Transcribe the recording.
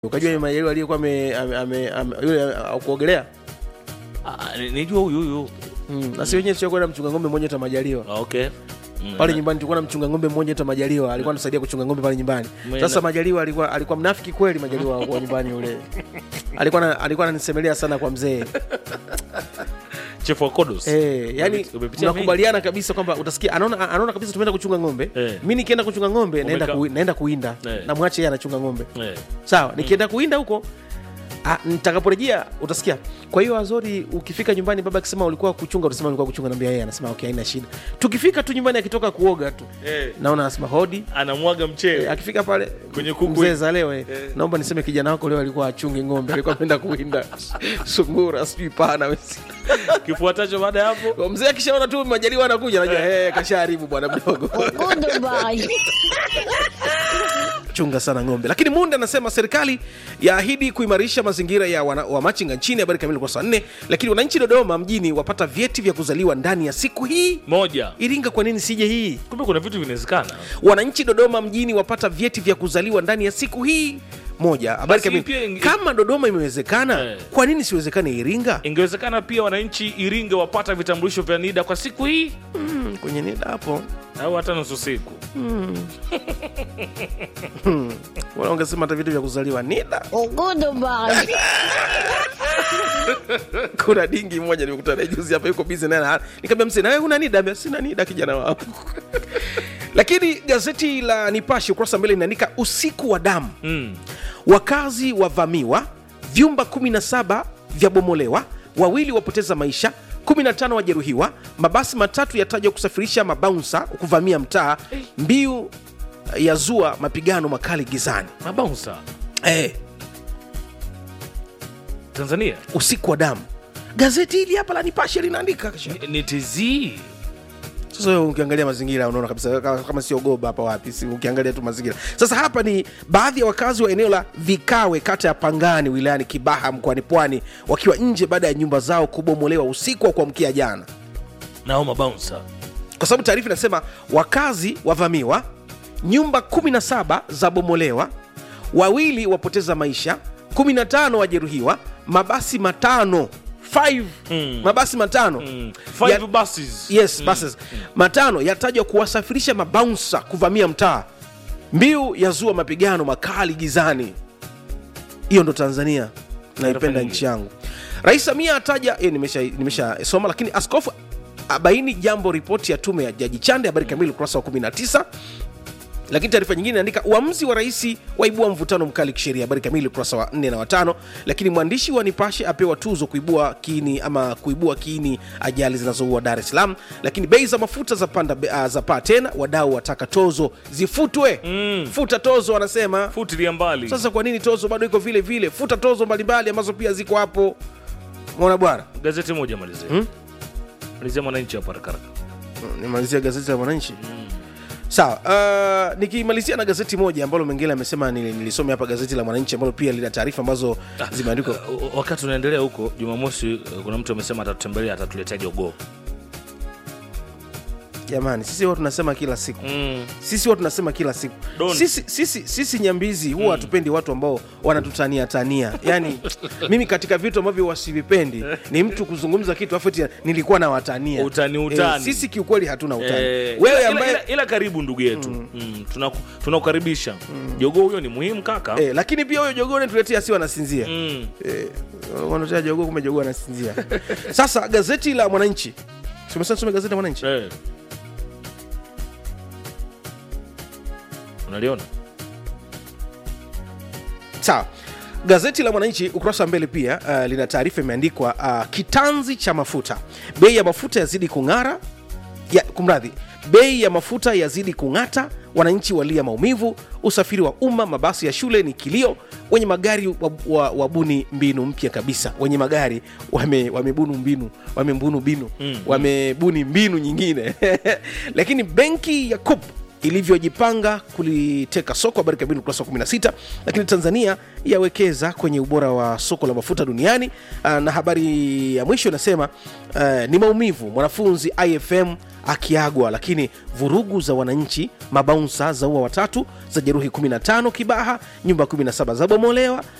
ukajua majaliwa aliyekuwa ame- ame- ame- ame- yule uh, kuogelea Ah, ni- nijua huyu huyu mm. na si wenyewe tukwenda mchunga ng'ombe mmoja ta majaliwa Ah, okay Mm, pale na- nyumbani tulikuwa na mchunga ng'ombe mmoja ta majaliwa alikuwa anasaidia kuchunga ng'ombe pale nyumbani Mwena- sasa majaliwa alikuwa alikuwa mnafiki kweli majaliwa wa nyumbani yule alikuwa na- alikuwa ananisemelea sana kwa mzee Chief wa Kodos. Eh, yani Umepitia- umepitia tunakubaliana kabisa kwamba utasikia anaona anaona kabisa tumeenda kuchunga ng'ombe Eh. mi nikienda kuchunga ng'ombe naenda, Umeka- ku, naenda kuinda Eh. na mwache yeye anachunga ng'ombe mengi. Eh. sawa nikienda kuinda huko ah, nitakaporejea utasikia kwa hiyo azori ukifika nyumbani baba akisema ulikuwa kuchunga utasema ulikuwa kuchunga naambia yeye anasema okay haina shida tukifika tu nyumbani akitoka kuoga tu Eh. naona anasema hodi anamwaga mchele Eh, akifika pale Kwenye kuku. mzee za leo eh, Eh. naomba niseme kijana wako leo alikuwa achunge ng'ombe alikuwa ameenda kuinda sungura sijui pana wesi kifuatacho baada ya hapo Kwa mzee akishaona tu majaliwa anakuja najua hey, kashaharibu bwana mdogo Goodbye. chunga sana ng'ombe lakini munde anasema serikali yaahidi kuimarisha mazingira ya wana, wa machinga nchini habari kamili kwa saa nne lakini wananchi dodoma mjini wapata vyeti vya kuzaliwa ndani ya siku hii moja iringa kwa nini sije hii kumbe kuna vitu vinawezekana wananchi dodoma mjini wapata vyeti vya kuzaliwa ndani ya siku hii moja habari Basi kamili pia inge- kama dodoma imewezekana Eh. kwa nini siwezekane iringa ingewezekana pia wananchi iringa wapata vitambulisho vya nida kwa siku hii mm, kwenye nida hapo au hata nusu siku wala ungesema hata vitu vya kuzaliwa nida Goodbye. kuna dingi mmoja nimekutana naye juzi hapa yuko bizi naye nikamwambia mzee nawe una nida Ambia, sina nida kijana wangu lakini gazeti la nipashe ukurasa mbele linaandika usiku wa damu mm. wakazi wavamiwa vyumba 17 vyabomolewa wawili wapoteza maisha 15 wajeruhiwa mabasi matatu yatajwa kusafirisha mabaunsa kuvamia mtaa mbiu ya zua mapigano makali gizani mabaunsa eh, tanzania usiku wa damu gazeti hili hapa la nipashe linaandika kasha. Ni- ni tz sasa wewe ukiangalia mazingira unaona kabisa kama, kama sio goba hapa wapi si ukiangalia tu mazingira sasa hapa ni baadhi ya wakazi wa eneo la vikawe kata ya pangani wilayani kibaha mkoani pwani wakiwa nje baada ya nyumba zao kubomolewa usiku wa kuamkia jana nao mabaunsa kwa sababu taarifa inasema wakazi wavamiwa nyumba 17 zabomolewa wawili wapoteza maisha 15 wajeruhiwa mabasi matano 5 Mm. mabasi matano mm. five Ya- buses yes buses matano yatajwa kuwasafirisha mabaunsa kuvamia mtaa mbiu ya zua mapigano makali gizani hiyo ndo tanzania naipenda nyingi. nchi yangu rais samia ataja eh, nimesha nimesha soma lakini askofu abaini jambo ripoti ya tume ya jaji chande habari kamili ukurasa wa 19 lakini taarifa nyingine inaandika uamuzi wa rais waibua mvutano mkali kisheria habari kamili ukurasa wa 4 na watano lakini mwandishi wa nipashe apewa tuzo kuibua kiini ama kuibua kiini ajali zinazoua dar es salaam lakini bei za mafuta za panda uh, za paa tena wadau wataka tozo zifutwe Mm. futa tozo wanasema futilia mbali sasa kwa nini tozo bado iko vile vile futa tozo mbalimbali ambazo pia ziko hapo mona bwana gazeti moja malizia Hmm? malizia mwananchi hapa haraka haraka. nimalizia gazeti la mwananchi sawa uh, nikimalizia na gazeti moja ambalo mengine amesema nili- nilisome hapa gazeti la mwananchi ambalo pia lina taarifa ambazo zimeandikwa Uh, wakati unaendelea huko jumamosi uh, kuna mtu amesema atatutembelea atatuletea jogoo jamani sisi huwa tunasema kila siku mm. sisi huwa tunasema kila siku Don't. sisi, sisi, sisi nyambizi huwa hatupendi watu ambao wanatutania tania yani mimi katika vitu ambavyo wasivipendi ni mtu kuzungumza kitu afu eti nilikuwa na watania Utani, utani. sisi kiukweli hatuna utani Eh, wewe ila, ambaye ila, ila karibu ndugu yetu mm. tunaku- tunakukaribisha jogoo huyo ni muhimu kaka eh, lakini pia huyo jogoo natuletea si wanasinzia mm. Eh, wanatea jogoo kumbe jogoo anasinzia sasa gazeti la mwananchi tumesema tusome gazeti la mwananchi eh. unaliona sawa gazeti la mwananchi ukurasa wa mbele pia uh, lina taarifa imeandikwa uh, kitanzi cha mafuta bei ya mafuta yazidi kung'ara ya, kumradhi bei ya mafuta yazidi kung'ata wananchi walia maumivu usafiri wa umma mabasi ya shule ni kilio wenye magari wabuni wa, wabuni mbinu mpya kabisa wenye magari wame- wamebunu mbinu wamembunu binu Mm. wamebuni mbinu nyingine lakini benki ya kup ilivyojipanga kuliteka soko habari kamili ukurasa wa 16 lakini tanzania yawekeza kwenye ubora wa soko la mafuta duniani Ah, na habari ya mwisho inasema uh, ni maumivu mwanafunzi ifm akiagwa lakini vurugu za wananchi mabaunsa zaua watatu za jeruhi 15 kibaha nyumba 17 zabomolewa